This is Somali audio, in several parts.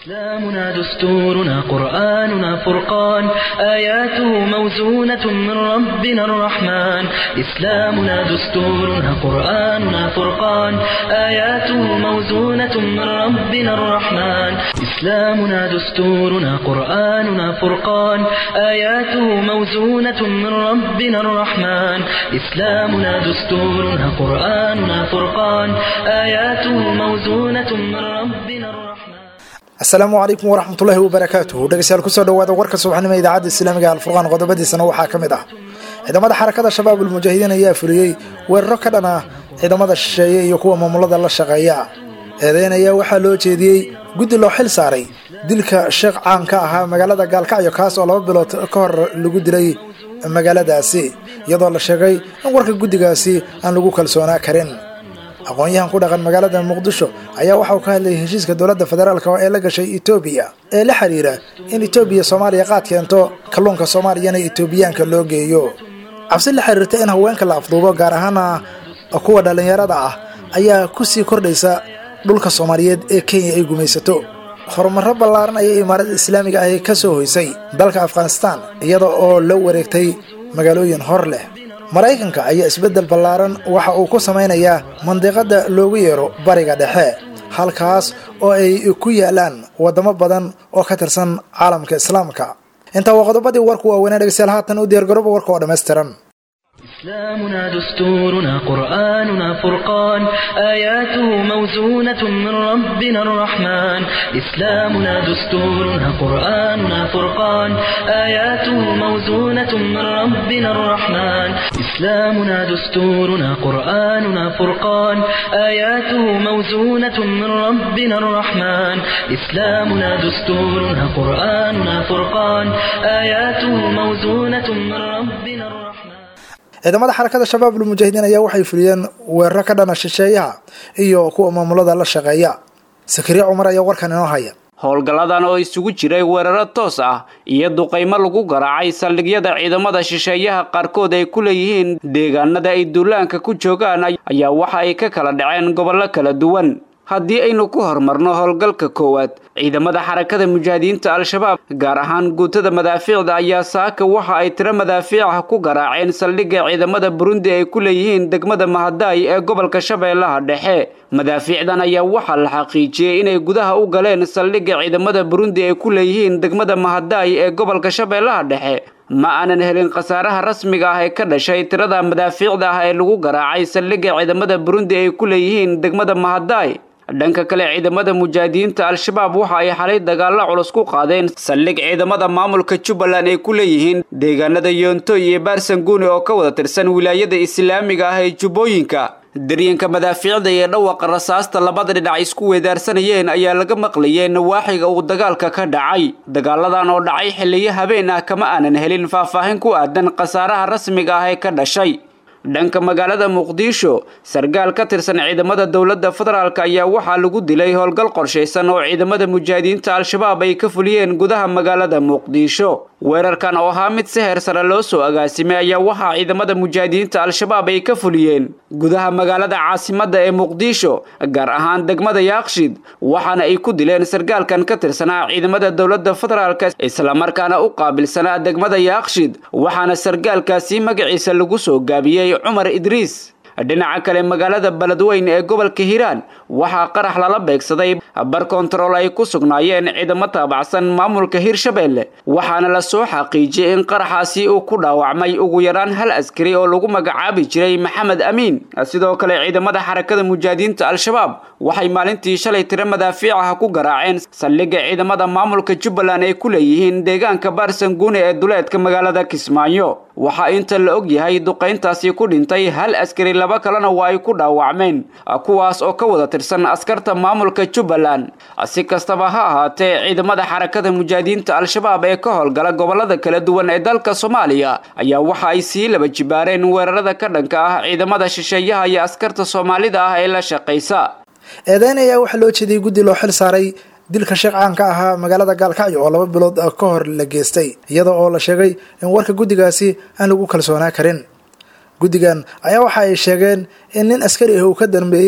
إسلامنا دستورنا قرآننا فرقان آياته موزونة من ربنا الرحمن إسلامنا دستورنا قرآننا فرقان آياته موزونة من ربنا الرحمن إسلامنا دستورنا قرآننا فرقان آياته موزونة من ربنا الرحمن إسلامنا دستورنا قرآننا فرقان آياته موزونة من ربنا الرحمن asalaamu calaykum waraxmatullaahi wabarakaatuhu dhegeystayaal kusoo dhawaada warka subaxnimo idaacadda islaamiga alfurqaan qodobadiisana waxaa ka mid ah ciidamada xarakada shabaab ulmujaahidiin ayaa fuliyey weeraro ka dhan ah ciidamada shisheeye iyo kuwa maamulada la shaqeeya eedeyn ayaa waxaa loo jeediyey guddi loo xil saaray dilka sheekh caan ka ahaa magaalada gaalkacyo kaas oo laba bilood ka hor lagu dilay magaaladaasi iyadoo la sheegay in warka guddigaasi aan lagu kalsoonaa karin aqoon-yahan ku dhaqan magaalada muqdisho ayaa waxa uu ka hadlayay heshiiska dowladda federaalk ee la gashay etoobiya ee la xiriira in etoobiya soomaaliya qaad keento kalluunka soomaaliyana etoobiyaanka loo geeyo cabsi la xiriirta in haweenka la afduubo gaar ahaana kuwa dhallinyarada ah ayaa kusii kordhaysa dhulka soomaaliyeed ee kenya ay gumaysato horumaro ballaaran ayay imaarada islaamiga ahi ka soo hoysay dalka afghanistan iyada oo la wareegtay magaalooyin hor leh maraykanka ayaa isbeddel ballaaran waxa uu ku samaynayaa mandiqadda loogu yeero bariga dhexe halkaas oo ay ku yaalaan waddamo badan oo ka tirsan caalamka islaamka intaa waa qodobadii warku waaweynaa dhegeystayaal haatan u diyaargarooba warka oo dhammaystiran إسلامنا دستورنا قرآننا فرقان آياته موزونة من ربنا الرحمن إسلامنا دستورنا قرآننا فرقان آياته موزونة من ربنا الرحمن إسلامنا دستورنا قرآننا فرقان آياته موزونة من ربنا الرحمن إسلامنا دستورنا قرآننا فرقان آياته موزونة من ربنا الرحمن ciidamada xarakada shabaab ulmujaahidiin ayaa waxay fuliyeen weeraro ka dhana shisheeyaha iyo kuwa maamulada la shaqeeya sakariya cumar ayaa warkan inoo haya howlgalladan oo isugu jiray weeraro toos ah iyo duqaymo lagu garaacay saldhigyada ciidamada shisheeyaha qaarkood ay ku leeyihiin deegaanada ay duulaanka ku joogaan ayaa waxa ay ka kala dhaceen gobollo kala duwan haddii aynu ku horumarno howlgalka koowaad ciidamada xarakada mujaahidiinta al-shabaab gaar ahaan guutada madaafiicda ayaa saaka waxa ay tiro madaafiica ku garaaceen saldhigga ciidamada burundi ay ku leeyihiin degmada mahadaay ee gobolka shabeellaha dhexe madaafiicdan ayaa waxaa la xaqiijiyey inay gudaha u galeen saldhigga ciidamada burundi ay ku leeyihiin degmada mahadaay ee gobolka shabeellaha dhexe ma aanan helin khasaaraha rasmiga ah ee ka dhashay tirada madaafiicda ah ee lagu garaacay saldhigga ciidamada burundi ay ku leeyihiin degmada mahadaay dhanka kale ciidamada mujaahidiinta al-shabaab waxa ay xalay dagaalo culus ku qaadeen saldhig ciidamada maamulka jubbaland ay ku leeyihiin deegaanada yoonto iyo baarsanguuni oo ka wada tirsan wilaayada islaamiga ah ee jubbooyinka daryanka madaafiicda iyo dhawaqa rasaasta labada dhinac isku weedaarsanayeen ayaa laga maqlayay nawaaxiga uu dagaalka ka dhacay dagaaladan oo dhacay xilliyo habeen ah kama aanan helin faahfaahin ku aadan khasaaraha rasmiga ah ee ka dhashay dhanka magaalada muqdisho sargaal ka tirsan ciidamada dowladda federaalk ayaa waxaa lagu dilay howlgal qorshaysan oo ciidamada mujaahidiinta al-shabaab ay ka fuliyeen gudaha magaalada muqdisho weerarkan oo ahaa mid si heer sare loo soo agaasimay ayaa waxaa ciidamada mujaahidiinta al-shabaab ay ka fuliyeen gudaha magaalada caasimadda ee muqdisho gaar ahaan degmada yaaqshid waxaana ay ku dileen sargaalkan ka tirsanaa ciidamada dowladda federaalk islamarkaana u qaabilsanaa degmada yaaqshid waxaana sargaalkaasi magaciisa lagu soo gaabiyey cumar idriis dhinaca kale magaalada beledweyn ee gobolka hiiraan waxaa qarax lala beegsaday bar kontarool ay ku sugnaayeen ciidamo taabacsan maamulka hirshabeelle waxaana la soo xaqiijiyey in qaraxaasi uu ku dhaawacmay ugu yaraan hal askari oo lagu magacaabi jiray maxamed amiin sidoo kale ciidamada xarakada mujaahidiinta al-shabaab waxay maalintii shalay tiro madaafiicaha ku garaaceen saldhigga ciidamada maamulka jubbaland ay ku leeyihiin deegaanka baarsanguune ee duleedka magaalada kismaayo waxaa inta la og yahay duqayntaasi ku dhintay hal askari laba kalena waa ay ku dhaawacmeen kuwaas oo ka wada tirsan askarta maamulka jubbaland si kastaba ha ahaatee ciidamada xarakada mujaahidiinta al-shabaab ee ka howlgala gobolada kala duwan ee dalka soomaaliya ayaa waxa ay sii laba jibaareen weerarada ka dhanka ah ciidamada shisheeyaha iyo askarta soomaalida ah ee la shaqaysa eedeyn ayaa waxaa loo jeediyey guddi loo xil saaray dilka sheekh caan ka ahaa magaalada gaalkacyo oo laba bilood ka hor la geystay iyada oo la sheegay in warka guddigaasi aan lagu kalsoonaa karin guddigan ayaa waxa ay sheegeen in nin askari ah uu ka dambeeyey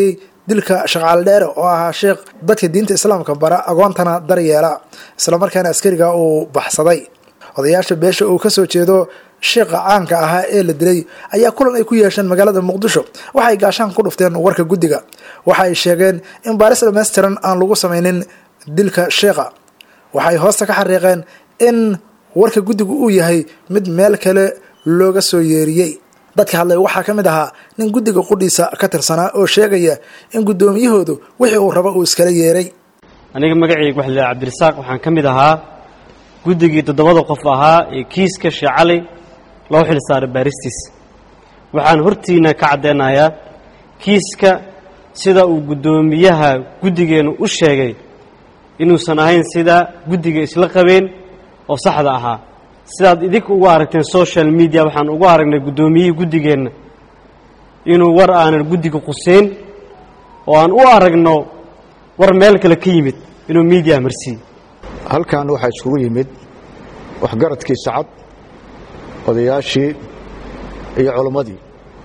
dilka sheekh caldheere oo ahaa sheekh dadka diinta islaamka bara agoontana daryeela islamarkaana askariga uu baxsaday odayaasha beesha uu kasoo jeedo sheekha caanka ahaa ee la dilay ayaa kulan ay ku yeesheen magaalada muqdisho waxay gaashaan ku dhufteen warka guddiga waxa ay sheegeen in baaris dhammaystiran aan lagu samaynin dilka sheekha waxay hoosta ka xariiqeen in warka guddigu uu yahay mid meel kale looga soo yeeriyey dadka hadlay waxaa ka mid ahaa nin guddiga qudhiisa ka tirsanaa oo sheegaya in guddoomiyahoodu wixii uu rabo uu iskala yeeray aniga magacayga waxa la cabdirasaaq waxaan ka mid ahaa guddigii toddobada qof ahaa ee kiiska sheecali loo xil saaray baaristiis waxaan hortiina ka caddeynayaa kiiska sida uu guddoomiyaha guddigeennu u sheegay inuusan ahayn sida guddiga isla qabeen oo saxda ahaa sidaad idinka ugu aragteen social media waxaan ugu aragnay guddoomiyihii guddigeenna inuu war aanan guddiga quseyn oo aan u aragno war meel kale ka yimid inuu miidiya marsiiye halkan waxaa isugu yimid waxgaradkii sacad odayaashii iyo culimmadii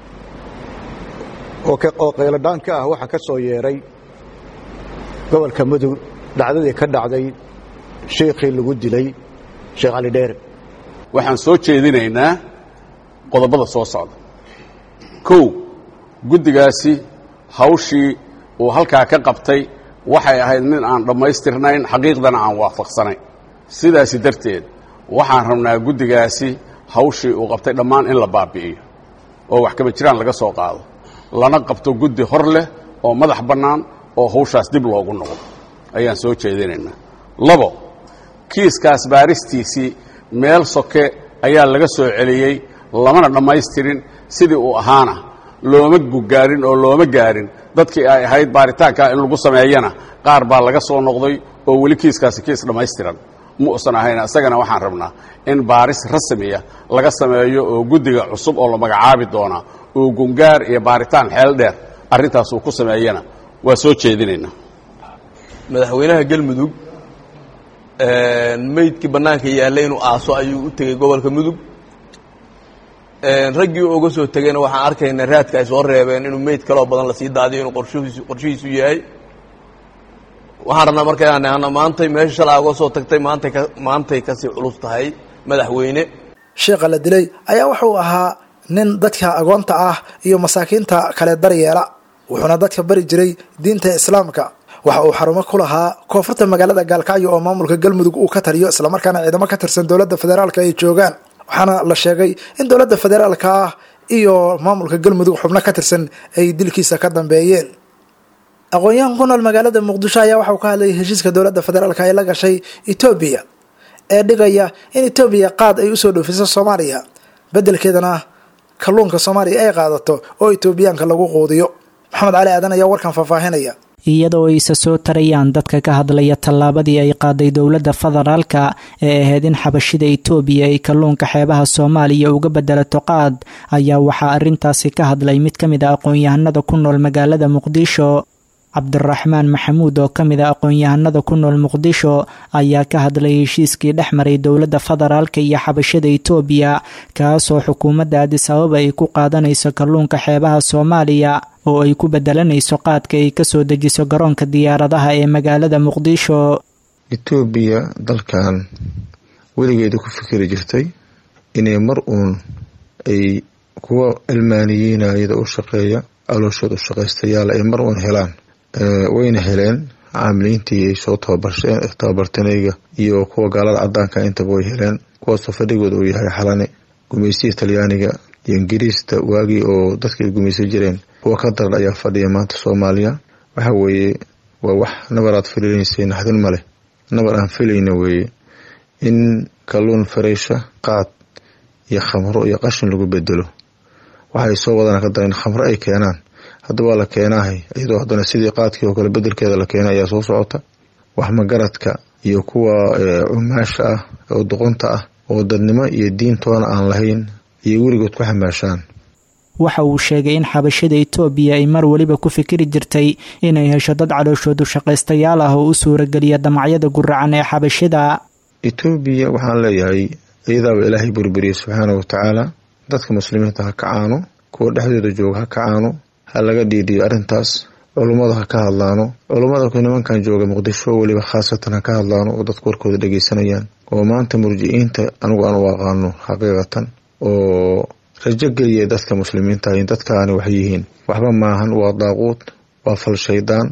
oo qayladhaan ka ah waxaa ka soo yeedhay gobolka mudug dhacdadii ka dhacday sheikhii lagu dilay sheekh cali dheere waxaan soo jeedinaynaa qodobada soo socda kow guddigaasi hawshii uu halkaa ka qabtay waxay ahayd mid aan dhammaystirnayn xaqiiqdana aan waafaqsanayn sidaasi darteed waxaan rabnaa guddigaasi hawshii uu qabtay dhammaan in la baabi'iyo oo wax kaba jiraan laga soo qaado lana qabto guddi hor leh oo madax bannaan oo hawshaas dib loogu noqdo ayaan soo jeedinaynaa labo kiiskaas baaristiisii meel soke ayaa laga soo celiyey lamana dhammaystirin sidii uu ahaana looma gugaarin oo looma gaarin dadkii ay ahayd baaritaankaa in lagu sameeyana qaar baa laga soo noqday oo weli kiiskaasi kiis dhammaystiran ma usan ahayn isagana waxaan rabnaa in baaris rasmiya laga sameeyo oo guddiga cusub oo la magacaabi doonaa oo gungaar iyo baaritaan xeel dheer arrintaas uu ku sameeyana waa soo jeedinaynaa madaxweynaha galmudug meydkii bannaanka yaallay inuu aaso ayuu u tegey gobolka mudug raggii uga soo tegeyna waxaan arkaynaa raadka ay soo reebeen inuu meyd kaloo badan lasii daadiyo inuu qorshihiisu qorshihiisu yahay waxaan rabnaa markaan nahna maantay meesha shalaa uga soo tagtay maantay ka maantay kasii culus tahay madaxweyne sheekha la dilay ayaa wuxuu ahaa nin dadka agoonta ah iyo masaakiinta kale daryeela wuxuuna dadka bari jiray diinta islaamka waxa uu xarumo ku lahaa koonfurta magaalada gaalkacyo oo maamulka galmudug uu ka taliyo islamarkaana ciidamo ka tirsan dowladda federaalka ay joogaan waxaana la sheegay in dowladda federaalka ah iyo maamulka galmudug xubno ka tirsan ay dilkiisa ka dambeeyeen aqoon-yahan ku nool magaalada muqdisho ayaa waxauu ka hadlayay heshiiska dowladda federaalka ay la gashay etoobiya ee dhigaya in etoobiya qaad ay usoo dhoofiso soomaaliya beddelkeedana kalluunka soomaaliya ay qaadato oo etoobiyaanka lagu quudiyo maxamed cali aadan ayaa warkan faahfaahinaya iyadoo ayse soo tarayaan dadka ka hadlaya tallaabadii ay qaaday dowladda federaalka ee ahayd in xabashida itoobiya ay kalluunka xeebaha soomaaliya uga bedelato qaad ayaa waxaa arrintaasi ka hadlay mid ka mid a aqoon-yahanada ku nool magaalada muqdisho cabdiraxmaan maxamuud oo ka mid a aqoon-yahanada ku nool muqdisho ayaa ka hadlay heshiiskii dhex maray dowladda federaalka iyo xabashada itoobiya kaasoo xukuumadda adis ababa ay ku qaadanayso kalluunka xeebaha soomaaliya oo ay ku bedelanayso qaadka ay kasoo dejiso garoonka diyaaradaha ee magaalada muqdisho etoobiya dalkan weligeeda ku fikiri jirtay inay mar uun ay kuwa almaaniyiinayada u shaqeeya alooshooda u shaqaystayaal ay mar uun helaan wayna heleen caamiliintii ay soo tababartanayga iyo kuwa gaalada cadaanka intaba way heleen kuwaasoo fadhigooda uu yahay xalane gumaysiya talyaaniga iyo ingiriista waagii oo dadka ay gumaysan jireen kuwa ka daran ayaa fadhiya maanta soomaaliya waxa weeye waa wax nabar aad filinaysa naxdin maleh nabar aan filayna weeye in kalluun fareysha qaad iyo khamro iyo qashin lagu bedelo waxaay soo wadana ka daran khamro ay keenaan hadda waa la keenaahay iyadoo haddana sidii qaadkii oo kale bedelkeeda la keenay ayaa soo socota wax magaradka iyo kuwa cumaasha ah oo doqonta ah oo dadnimo iyo diintoona aan lahayn iyo weligood ku xamaashaan waxa uu sheegay in xabashada itoobiya ay mar weliba ku fikiri jirtay inay hesho dad calooshoodu shaqaystayaal ah oo u suurageliya damacyada guracan ee xabashida etoobiya waxaan leeyahay iyadaaba ilaahay burburiyey subxaana wa tacaala dadka muslimiinta ha kacaano kuwa dhexdooda jooga ha kacaano ha laga dhiidhiyo arrintaas culummada ha ka hadlaano culummada nimankan jooga muqdisho weliba khaasatan ha ka hadlaano oo dadku warkooda dhegeysanayaan oo maanta murjiciinta anigu aan u aqaano xaqiiqatan oo rajo geliya dadka muslimiinta in dadkaani waxay yihiin waxba maahan waa daaquud waa fal shaydaan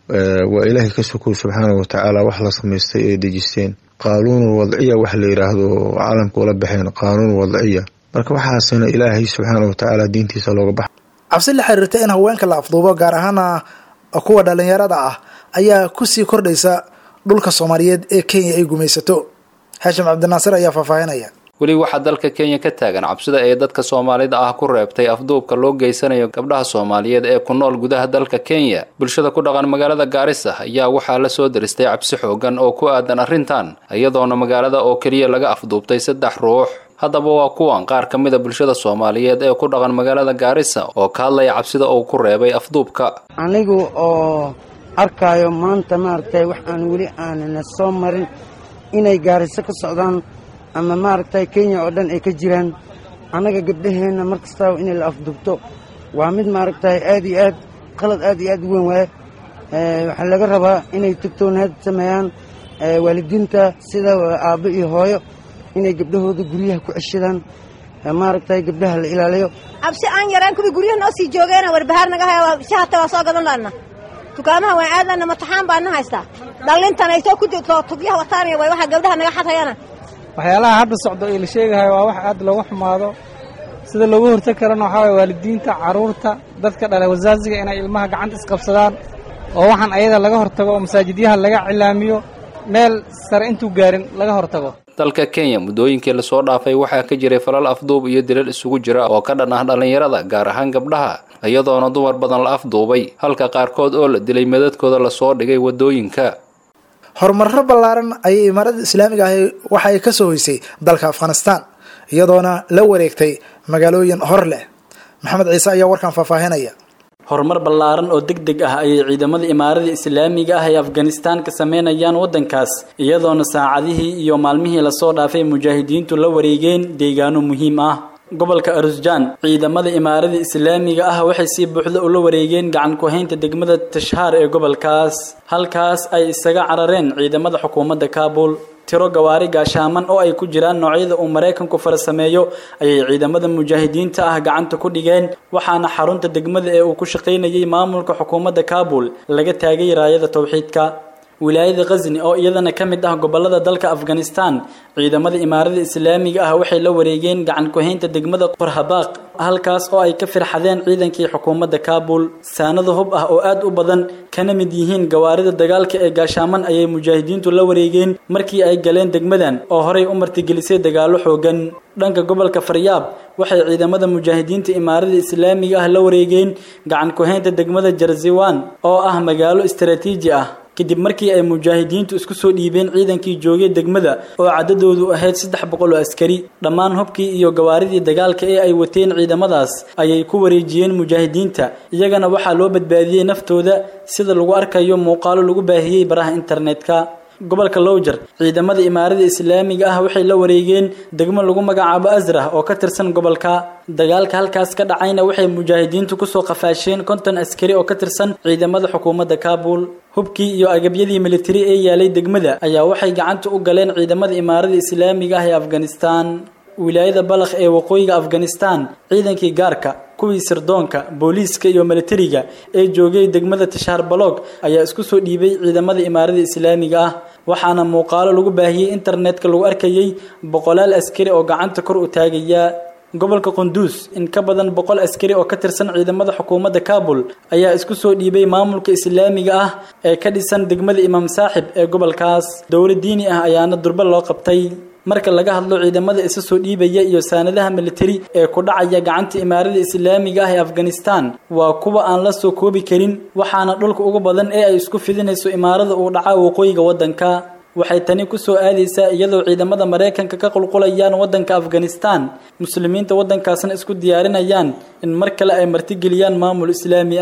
waa ilaahay ka sukow subxaana watacaala wax la samaystay ay dejisteen qaanuunul wadciya wax la yiraahdo caalamka ula baxeen qaanuun wadciya marka waxaasina ilaahay subxaana watacaala diintiisa looga baxa cabsi la xiriirta in haweenka la afduubo gaar ahaana kuwa dhalinyarada ah ayaa kusii kordhaysa dhulka soomaaliyeed ee kenya ay gumaysato xaashim cabdinaasir ayaa faahfaahinaya weli waxaa dalka kenya ka taagan cabsida ee dadka soomaalida ah ku reebtay afduubka loo geysanayo gabdhaha soomaaliyeed ee ku nool gudaha dalka kenya bulshada ku dhaqan magaalada gaarisa ayaa waxaa la soo deristay cabsi xoogan oo ku aadan arrintan iyadoona magaalada oo keliya laga afduubtay saddex ruux haddaba waa kuwan qaar ka mid a bulshada soomaaliyeed ee ku dhaqan magaalada gaarisa oo ka hadlaya cabsida uu ku reebay afduubka anigu oo arkaayo maanta maaragtay wax aan weli aanana soo marin inay gaariso ka socdaan ama maaragtay kenya oo dhan ay ka jiraan annaga gabdhaheenna mar kastaba inay la afdubto waa mid maaragtay aad iyo aad qalad aad iyo aad u weyn waaye waxaa laga rabaa inay tugtoonaad sameeyaan waalidiinta sida aabbo iyo hooyo inay gabdhahooda guryaha ku ceshadaan maaragtay gabdhaha la ilaaliyo cabsi aan yaraan kuwii guryaha noo sii joogeena warbahaar naga haya shahata waa soo gadan laana dukaamaha waan aadlana mataxaan baan na haystaa dhallintan ay soo ku tugyaha wataanaya way waxa gabdhaha naga xadhayana waxyaalaha hadda socdo ee la sheegahayo waa wax aad looga xumaado sida looga hortag karana waxaa waye waalidiinta carruurta dadka dhalay wasaaziga inay ilmaha gacanta isqabsadaan oo waxaan ayada laga hortago oo masaajidyaha laga cilaamiyo meel sare intuu gaarin laga hortago dalka kenya muddooyinkii lasoo dhaafay waxaa ka jiray falal afduub iyo dilal isugu jira oo ka dhan ah dhallinyarada gaar ahaan gabdhaha iyadoona dumar badan la afduubay halka qaarkood oo la dilay madadkooda lasoo dhigay waddooyinka horumarro ballaaran ayay imaarada islaamiga ahi waxa ay ka soo hoysay dalka afghanistan iyadoona la wareegtay magaalooyin hor leh maxamed ciise ayaa warkan faahfaahinaya horumar ballaaran oo deg deg ah ayay ciidamada imaarada islaamiga ah ee afghanistan ka sameynayaan waddankaas iyadoona saacadihii iyo maalmihii lasoo dhaafay mujaahidiintu la wareegeen deegaano muhiim ah gobolka arusjaan ciidamada imaarada islaamiga ah waxay si buuxda ula wareegeen gacan ku-haynta degmada tashhaar ee gobolkaas halkaas ay isaga carareen ciidamada xukuumadda kaabul tiro gawaari gaashaaman oo ay ku jiraan noocyada uu maraykanku farsameeyo ayay ciidamada mujaahidiinta ah gacanta ku dhigeen waxaana xarunta degmada ee uu ku shaqaynayay maamulka xukuumadda kaabul laga taagay raayada towxiidka wilaayada khazni oo iyadana ka mid ah gobolada dalka afghanistan ciidamada imaarada islaamiga ah waxay la wareegeen gacan ku-haynta degmada qorhabaaq halkaas oo ay ka firxadeen ciidankii xukuumadda kaabul saanada hub ah oo aad u badan kana mid yihiin gawaarida dagaalka ee gaashaaman ayay mujaahidiintu la wareegeen markii ay galeen degmadan oo horey u martigelisay dagaallo xoogan dhanka gobolka faryaab waxay ciidamada mujaahidiinta imaarada islaamiga ah la wareegeen gacan ku-haynta degmada jarziwan oo ah magaalo istaraatiiji ah kadib markii ay mujaahidiintu isku soo dhiibeen ciidankii joogay degmada oo cadadoodu ahayd saddex boqol oo askari dhammaan hubkii iyo gawaaridii dagaalka ee ay wateen ciidamadaas ayay ku wareejiyeen mujaahidiinta iyagana waxaa loo badbaadiyey naftooda sida lagu arkayo muuqaalo lagu baahiyey baraha internetka gobolka lowjer ciidamada imaarada islaamiga ah waxay la wareegeen degmo lagu magacaabo asrah oo ka tirsan gobolka dagaalka halkaas ka dhacayna waxay mujaahidiintu kusoo qafaasheen konton askari oo ka tirsan ciidamada xukuumadda kaabul hubkii iyo agabyadii militari ee yaalay degmada ayaa waxay gacanta u galeen ciidamada imaarada islaamiga ah ee afghanistan wilaayada balakh ee waqooyiga afghanistan ciidankii gaarka kuwii sirdoonka booliiska iyo militariga ee joogay degmada tashaar balog ayaa isku soo dhiibay ciidamada imaarada islaamiga ah waxaana muuqaalo lagu baahiyey internetka lagu arkayey boqolaal askari oo gacanta kor u taagaya gobolka qunduus in ka badan boqol askari oo ka tirsan ciidamada xukuumadda kaabul ayaa isku soo dhiibay maamulka islaamiga ah ee ka dhisan degmada imaam saaxib ee gobolkaas dowlad diini ah ayaana durba loo qabtay marka laga hadlo ciidamada isa soo dhiibaya iyo saanadaha militari ee ku dhacaya gacanta imaarada islaamiga ah ee afghanistan waa kuwa aan la soo koobi karin waxaana dhulka ugu badan ee ay isku fidinayso imaarada uu dhaca waqooyiga waddanka waxay tani ku soo aadaysaa iyadoo ciidamada maraykanka ka qulqulayaan waddanka afghanistan muslimiinta waddankaasna isku diyaarinayaan in mar kale ay martigeliyaan maamul islaami ah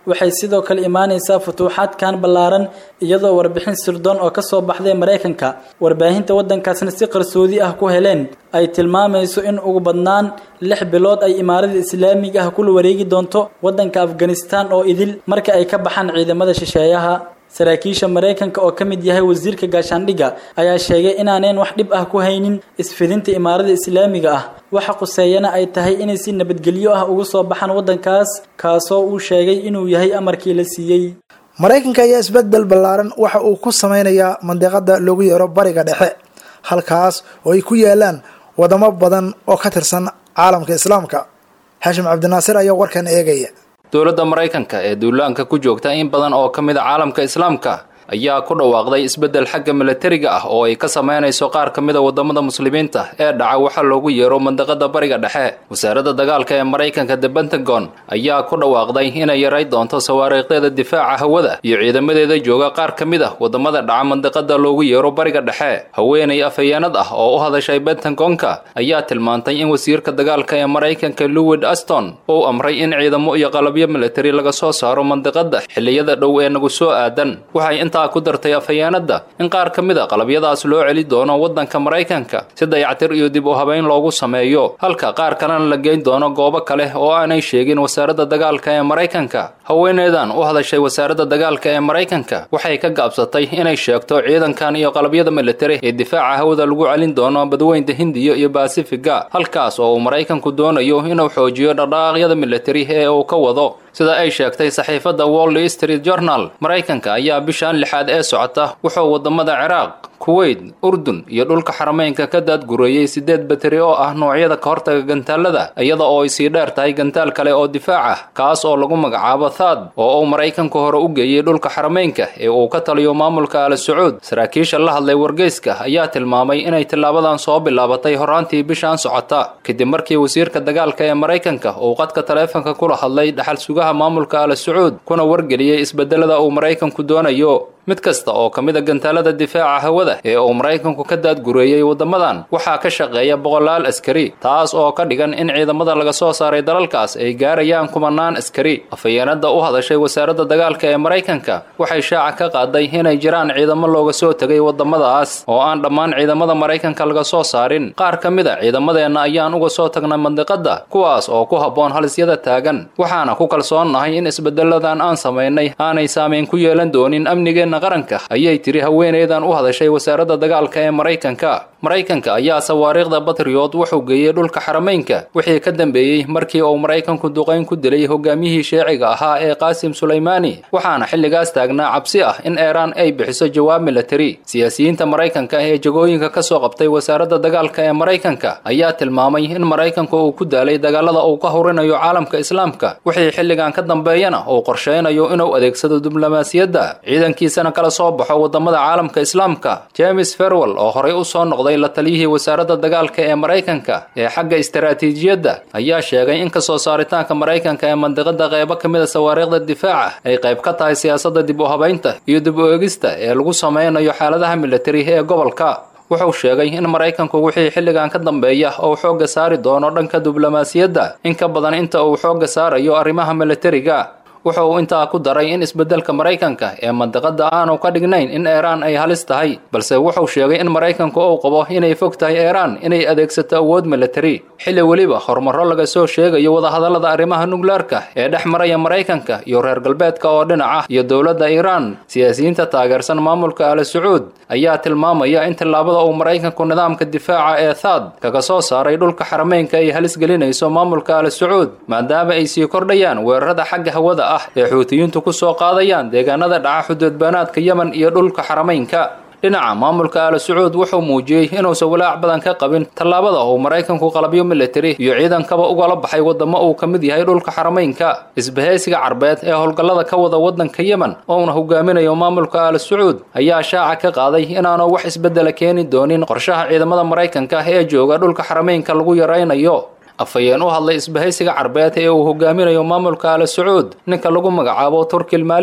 waxay sidoo kale imaanaysaa futuuxaadkan ballaaran iyadoo warbixin sirdoon oo kasoo baxday maraykanka warbaahinta waddankaasna si qarsoodi ah ku heleen ay tilmaamayso in ugu badnaan lix bilood ay imaarada islaamiga ah kula wareegi doonto waddanka afghanistan oo idil marka ay ka baxaan ciidamada shisheeyaha saraakiisha maraykanka oo ka mid yahay wasiirka gaashaandhigga ayaa sheegay inaaneen wax dhib ah ku haynin isfidinta imaarada islaamiga ah waxa quseeyana ay tahay inay si nabadgelyo ah ugu soo baxaan waddankaas kaasoo uu sheegay inuu yahay amarkii la siiyey maraykanka ayaa isbedbel ballaaran waxa uu ku sameynayaa mandiqada loogu yeero bariga dhexe halkaas oo ay ku yaalaan wadamo badan oo ka tirsan caalamka islaamka xaashim cabdinaasir ayaa warkan eegaya dowladda maraykanka ee duulaanka ku joogta in badan oo ka mid a caalamka islaamka ayaa ku dhawaaqday isbeddel xagga milatariga ah oo ay ka samaynayso qaar ka mid a waddamada muslimiinta ee dhaca waxa loogu yeero mandaqada bariga dhexe wasaaradda dagaalka ee maraykanka the pentagon ayaa ku dhawaaqday inay yaray doonto sawaariiqdeeda difaaca hawada iyo ciidamadeeda jooga qaar ka mid ah waddamada dhaca mandaqada loogu yeero bariga dhexe haweenay afhayeenad ah oo u hadashay pentagonka ayaa tilmaantay in wasiirka dagaalka ee maraykanka lowid aston uu amray in ciidamo iyo qalabyo militari laga soo saaro mandaqada xilliyada dhow ee nagu soo aadan waxay intaa ku dartay afhayeenadda in qaar ka mid a qalabyadaas loo celi doono waddanka maraykanka si dayactir iyo dib u habayn loogu sameeyo halka qaar kalena la geyn doono goobo kale oo aanay sheegin wasaaradda dagaalka ee maraykanka haweeneydan u hadashay wasaaradda dagaalka ee maraykanka waxay ka gaabsatay inay sheegto ciidankan iyo qalabyada militari ee difaaca hawada lagu celin doono badweynta hindiya iyo baasifiga halkaas oo uu maraykanku doonayo inuu xoojiyo dhaqdhaqaaqyada militari ee uu ka wado sida ay sheegtay saxiifadda wall street journal maraykanka ayaa bishan lixaad ee socota wuxuu waddamada ciraaq kuweyt urdun iyo dhulka xarameynka ka daadgureeyey siddeed bateri oo ah noocyada ka hortaga gantaalada iyada oo ay sii dheer tahay gantaal kale oo difaac ah kaas oo lagu magacaabo thaad oo uu maraykanku hore u geeyey dhulka xarameynka ee uu ka taliyo maamulka al sacuud saraakiisha la hadlay wargeyska ayaa tilmaamay inay tillaabadan soo bilaabatay horaantii bishan socota kadib markii wasiirka dagaalka ee maraykanka uu qadka taleefanka kula hadlay dhaxal sugaha maamulka al sacuud kuna wargeliyey isbedelada uu maraykanku doonayo mid kasta oo ka mid a gantaalada difaaca hawada ee uu maraykanku ka daadgureeyey waddamadan waxaa ka shaqeeya boqolaal askari taas oo ka dhigan in ciidamada laga soo saaray dalalkaas ay gaarayaan kumanaan askari afhayeenadda u hadashay wasaaradda dagaalka ee maraykanka waxay shaaca ka qaaday inay jiraan ciidamo looga soo tegay waddamadaas oo aan dhammaan ciidamada maraykanka laga soo saarin qaar ka mid a ciidamadeenna ayaan uga soo tagnay mandiqadda kuwaas oo ku habboon halisyada taagan waxaana ku kalsoonnahay in isbedeladan aan samaynay aanay saamayn ku yeelan doonin amnigeenna qaranka ayay tiri haweeneydan u hadashay wasaaradda dagaalka ee maraykanka maraykanka ayaa sawaariikhda batriyot wuxuu geeyey dhulka xarameynka wixii ka dambeeyey markii uu maraykanku duqayn ku dilay hogaamiyihii sheeciga ahaa ee qaasim sulaymaani waxaana xilligaas taagnaa cabsi ah in eeraan ay bixiso jawaab militari siyaasiyiinta maraykanka ee jagooyinka ka soo qabtay wasaaradda dagaalka ee maraykanka ayaa tilmaamay in maraykanku uu ku daalay dagaalada uu ka hurinayo caalamka islaamka wixii xilligan ka dambeeyana uu qorsheynayo inuu adeegsado diblomaasiyadda ciidankiisana kala soo baxo waddamada caalamka islaamka james ferwell oo horey u soo noqday la taliyihii wasaaradda dagaalka ee maraykanka ee xagga istaraatiijiyadda ayaa sheegay in kasoo saaritaanka maraykanka ee mandiqada qeybo ka mid a sawaariikhda difaaca ay qayb ka tahay siyaasadda dib u habaynta iyo dib u eegista ee lagu sameynayo xaaladaha militari ee gobolka wuxuu sheegay in maraykanku wixii xilligan ka dambeeya uu xoogga saari doono dhanka diblomaasiyadda in ka badan inta uu xoogga saarayo arrimaha militariga wuxuu intaa ku daray in isbeddelka maraykanka ee mandiqada aanu ka dhignayn in eeraan ay halis tahay balse wuxuu sheegay in maraykanku uu qabo inay fog tahay eeraan inay adeegsato awood militari xilli weliba horumarro laga soo sheegayo wadahadallada arrimaha nukleerka ee dhex maraya maraykanka iyo reer galbeedka oo dhinaca iyo dowladda iiraan siyaasiyiinta taageersan maamulka al sacuud ayaa tilmaamaya in tillaabada uu maraykanku nidaamka difaaca ee thaad kaga soo saaray dhulka xarameynka ay halis gelinayso maamulka al sacuud maadaama ay sii kordhayaan weerarada xagga hawada ah ee xuutiyiintu ku soo qaadayaan deegaanada dhaca xuduudbaanaadka yemen iyo dhulka xarameynka dhinaca maamulka al sacuud wuxuu muujiyey inuusan walaac badan ka qabin tallaabada uu maraykanku qalabyo militari iyo ciidankaba ugala baxay waddamo uu ka mid yahay dhulka xarameynka isbahaysiga carbeed ee howlgallada ka wada waddanka yemen ouna hogaaminayo maamulka al sacuud ayaa shaaca ka qaaday inaanu wax isbeddela keeni doonin qorshaha ciidamada maraykanka ee jooga dhulka xarameynka lagu yaraynayo afhayeen u hadlay isbahaysiga carbeed ee uu hogaaminayo maamulka al sacuud ninka lagu magacaabo turkil maliki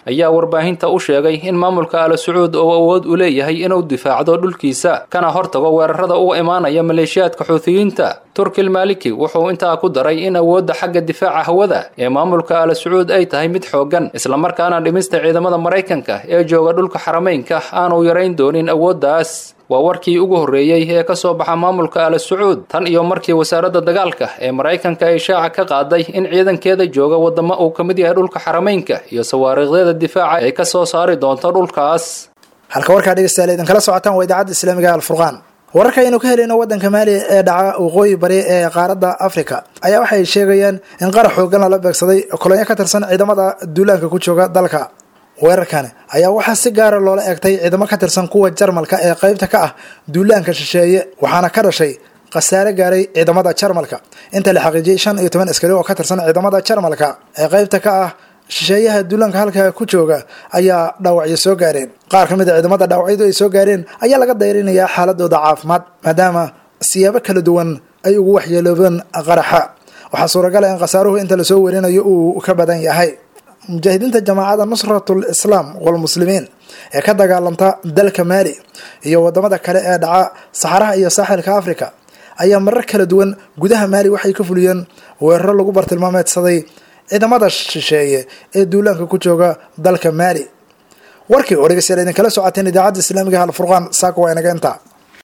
ayaa warbaahinta u sheegay in maamulka ala sacuud uu awood u leeyahay inuu difaacdo dhulkiisa kana hortago weerarada uga imaanaya maleeshiyaadka xuutiyiinta turkil maliki wuxuu intaa ku daray in awoodda xagga difaaca hawada ee maamulka ala sacuud ay tahay mid xooggan islamarkaana dhimista ciidamada maraykanka ee jooga dhulka xarameynka aanu yarayn doonin awooddaas waa warkii ugu horreeyey ee ka soo baxa maamulka ala sacuud tan iyo markii wasaaradda dagaalka ee maraykanka ay shaaca ka qaaday in ciidankeeda jooga waddamo uu ka mid yahay dhulka xarameynka iyo sawaariiqyada difaaca ay ka soo saari doonto dhulkaas halka warkaa dhegeystayaal idinkala socotaan waa idaacadda islaamiga alfurqaan wararka aynu ka helayno waddanka maaliya ee dhaca waqooyi bari ee qaaradda africa ayaa waxay sheegayaan in qarax xoogan lala beegsaday kolonyo ka tirsan ciidamada duulaanka ku jooga dalka weerarkani ayaa waxaa si gaara loola eegtay ciidamo ka tirsan kuwa jarmalka ee qeybta ka ah duulaanka shisheeye waxaana ka dhashay khasaare gaaray ciidamada jarmalka inta la xaqiijiyey shan iyo toban askari oo ka tirsan ciidamada jarmalka ee qeybta ka ah shisheeyaha duulaanka halkaa ku jooga ayaa dhaawacyo soo gaareen qaar ka mid a ciidamada dhaawacyadu ay soo gaareen ayaa laga dayrinayaa xaaladooda caafimaad maadaama siyaabo kala duwan ay ugu waxyeeloobeen qaraxa waxaa suuragal ah in khasaaruhu inta lasoo werinayo uu ka badan yahay mujaahidiinta jamaacada nusratul islaam walmuslimiin ee ka dagaalanta dalka maali iyo wadamada kale ee dhaca saxaraha iyo saaxilka africa ayaa marar kala duwan gudaha maali waxay ka fuliyeen weeraro lagu bartilmaameedsaday ciidamada shisheeye ee duulaanka ku jooga dalka maali warkii oo dhegeystayaal idinkala socoteen idaacadda islaamiga alfurqaan saaka waa inaga intaa